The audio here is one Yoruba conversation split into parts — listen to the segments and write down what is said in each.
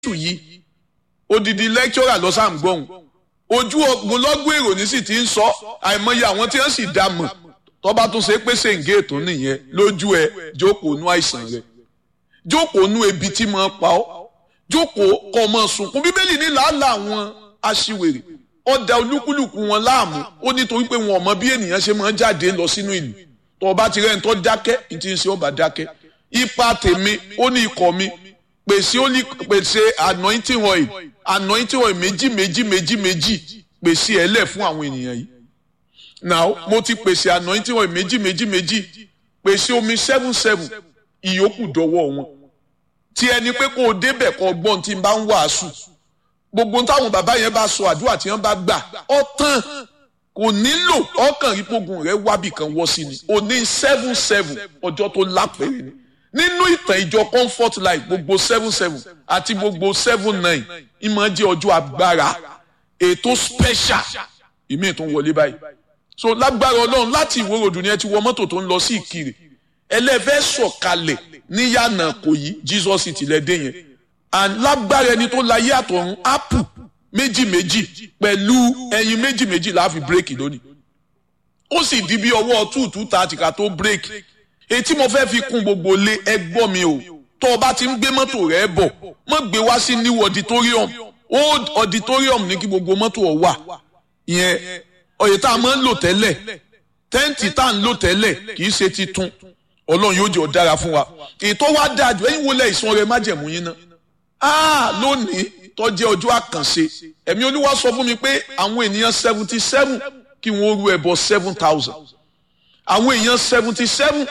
jésù yìí odidi lecturer lọ sáà ń gbọ́hùn ojú ogunlọ́gbọ̀n èrò ní sì ti ń sọ àìmọye àwọn tí wọ́n sì dá mọ̀ tọ́ba tún ṣe pé ṣèǹgé ètò nìyẹn lójú ẹ jókòó nú àìsàn rẹ jókòó nú ebi tí mo pa ọ́ jókòó kọ́ mọ́ sunkún bíbélì ní làálàá àwọn aṣiwèrè ọ̀dà olúkúlùkù wọn láàmú ó nítorí pé wọn ò mọ bí ènìyàn ṣe máa ń jáde lọ sínú ìlú tó o bá ti rẹ́ni tó dákẹ́ ní ti ń ṣe ọba dákẹ́ ipa tèmi ó ní ikọ̀ mi pèsè ó ní pèsè anointing oil anointing oil méjì méjì méjì méjì pèsè ẹ̀ lẹ̀ fún àwọn ènìyàn yìí now mo ti pèsè anointing oil méjì méjì méjì pèsè omi seven seven ìyókù dọ́wọ́ wọn tí ẹni pé kó o débẹ̀ kó o gbọ́n tí n bá ń wàásù gbogbo táwọn bàbá yẹn bá sọ àdúrà tí wọ́n bá gbà ọ tán kò nílò ọkàn ìpogun rẹ wábì kan wọ́ sí ni o ní seven seven ọjọ́ tó lápẹ̀rẹ̀ ni nínú ìtàn ìjọ comfort life gbogbo seven seven àti gbogbo seven nine ìmọ̀ jẹ́ ọjọ́ agbára ètò special ìmí tó ń wọlé báyìí so lágbára ọlọ́run láti ìwé ròdù ni ẹ ti wọ mọ́tò tó ń lọ sí ìkirè ẹlẹ́fẹ́ sọ̀kalẹ̀ níyànà kò yí jesus ti lẹ́dẹ̀ yẹn and lágbára ẹni tó láyé àtọ̀run apple méjì méjì pẹ̀lú ẹyin méjì méjì la fi bírèkì lónìí ó sì di bí ọwọ́ two two thirty ká tó bírèkì etí mo fẹ́ fi kún gbogbo lé ẹgbọ́n mi o tó o bá ti ń gbé mọ́tò rẹ bọ̀ mọ́ gbé wá sí new auditorium old auditorium ní kí gbogbo mọ́tò ọ̀ wà ìyẹn ọ̀yẹ̀ tá a máa ń lò tẹ́lẹ̀ tẹ́ǹtì tá a ń lò tẹ́lẹ̀ kì í ṣe titun ọlọ́run yóò jẹ́ ọ̀dára fún wa ètò wa dáa jù ẹ̀yin wọlé ìsun ọrẹ májẹ̀mú yín náà ah lónìí tó jẹ́ ọjọ́ àkànṣe ẹ̀mí olúwa sọ fún mi pé àwọn ènìyàn seventy seven kí wọ́n rú ẹbọ seven thousand àwọn èèyàn seventy seven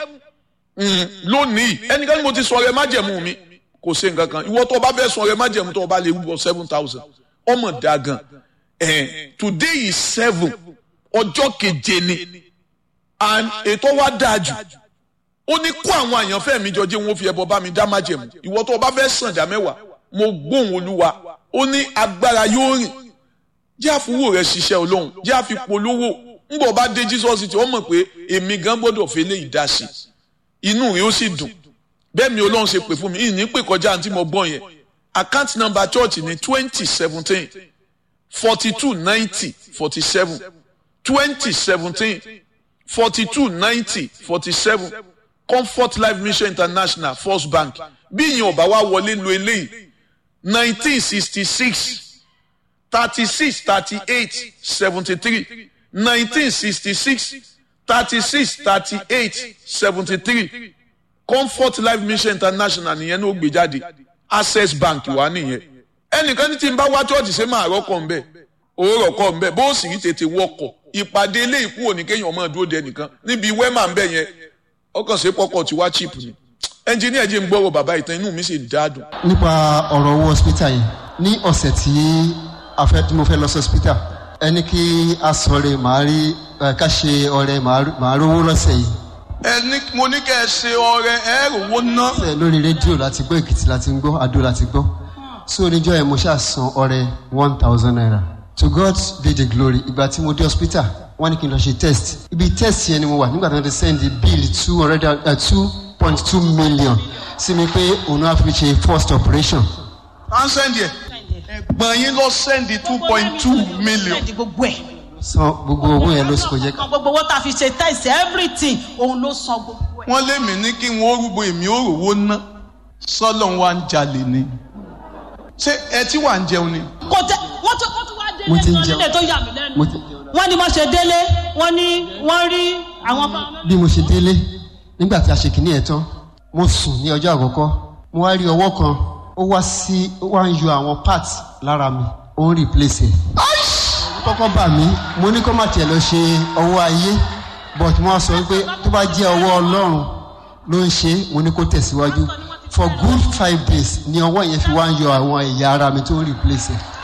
lónìí ẹnikẹ́ni mo ti sọ ọrẹ májẹ̀mú mi kò ṣe nǹkan kan ìwọ tó o bá fẹ́ sọ ọrẹ májẹ̀mú tó o bá lè rúbọ seven thousand ọmọ dáa gan today is seven ọjọ́ keje ni and ètò wa dáa jù ó ní kó àwọn àyànfẹ́ mi jọ jẹ́ wọn fi ẹbọ bá mi dá májẹ̀mú ìwọ tó o bá fẹ́ sàn dá mẹ́wàá mo gbóhùn olúwa ó ní agbára yóò rìn jẹ́ àfúwò rẹ̀ ṣiṣẹ́ olóhùn jẹ́ àfipolówó ńgbọ̀ bá dé jesus tí wọ́n mọ̀ pé èmi gan gbọ́dọ̀ fi lè dá sí inú rẹ̀ ó sì dùn bẹ́ẹ̀ mi olóhùn ṣe pè fún mi ìní pè kọjá àǹtí mo gbọ́n yẹn account number church ní twenty seventeen forty two ninety forty seven twenty seventeen forty two ninety forty seven comfort life mission international first bank bí ìyẹn ọba wa wọlé lu eléyìí nineteen sixty six thirty six thirty eight seventy three nineteen sixty six thirty six thirty eight seventy three comfort life mission international nìyẹn ní ó gbé jáde access bank wà nìyẹn ẹnìkan ní tí n bá wá chọ́ọ̀chì ṣe máa rọ́kọ̀ ń bẹ̀ òórọ̀ kọ̀ ń bẹ̀ bó sì rí tètè wọkọ̀ ìpàdé ilé ìkú òní kéèyàn ọmọ dúró de ẹnìkan níbi wẹ́mà ń bẹ̀ yẹn ọkàn ṣe pọkọ̀ tí wá chip ni ẹnjìníà jẹ́ ń gbọ́rọ̀ bàbá ìtàn inú mi sì dáadùn. nípa ọ̀rọ̀ owó hospital yìí ní ọ̀sẹ̀ tí a fẹ́ tí mo fẹ́ lọ sí hospital ẹni kí a sọ̀rọ̀ màá rí ká ṣe ọrẹ màá rówó lọ́sẹ̀ yìí. ẹni mo ní kẹ́ ẹ ṣe ọrẹ ẹ rówó ná. ṣe lórí rédíò láti gbọ́ èkìtì láti gbọ́ adó láti gbọ́ so oníjọ́ yẹn mo ṣáà san ọrẹ one thousand naira to God be the glory ìgbà tí mo dé hospital wọ́n ní kí n lọ ṣe test ibi test yẹn ni mo wà nígbà tí wọ́n ti send bill two hundred two point two million sí mi pé òun á fi ṣe first operation. à ń sẹ́ndì ẹ̀ ẹ̀gbọ́n yín lọ sẹ́ndì two point two million. gbogbo ẹ̀. san gbogbo owó yẹn ló sì kò jẹ́ ká. gbogbo owó tá a fi ṣe test everything òun ló san gbogbo ẹ̀. wọ́n lé mi ní kí wọ́n rúgbó èmi ó rówó ná sọ́lọ́ wa ń jalè ni ṣé ẹ tí wà ń jẹun ni. kò tẹ wọ́n tún wọ́n tún wá Mo ti ń délé jẹun. nílé tó yà mí lẹ́nu. mo ti jẹun náà. wọ́n ní wọ́n ṣe délé wọ́n ní wọ́n rí àwọn. bí mo ṣe délé nígbà tí a ṣe kìíní ẹ̀ tán mo sùn ní ọjọ́ àkọ́kọ́ mo wá rí ọwọ́ kan ó wá sí ó wá ń yọ àwọn parts lára mi ó ń replace ẹ̀. kọ́kọ́ bà mí mo ní kó má tiẹ̀ lọ ṣe ọwọ́ ayé but mo wá sọ pé tó bá jẹ́ ọwọ́ ọlọ́run ló ń ṣe mo ní kó tẹ̀síwájú for good five days ni ọwọ́ yẹn fi wá ń yọ àwọn ẹ̀yà ara mi tó ń replace ẹ̀.